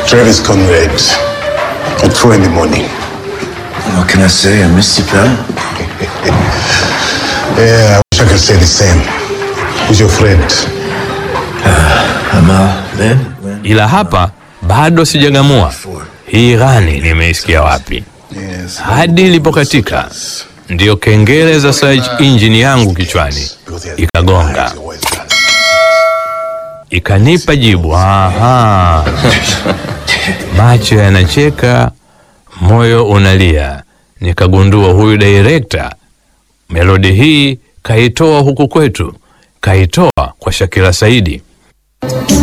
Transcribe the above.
Travis Conrad at four in the morning. What can I say? I missed you, pal. Yeah, I wish I could say the same. Who's your friend? Amal, then? When? ila hapa bado sijang'amua hii ghani nimeisikia wapi. Yes. Hadi ilipokatika ndiyo kengele za search engine yangu kichwani ikagonga, ikanipa jibu. Aha, macho yanacheka, moyo unalia. Nikagundua huyu director melodi hii kaitoa huku kwetu, kaitoa kwa Shakira Saidi.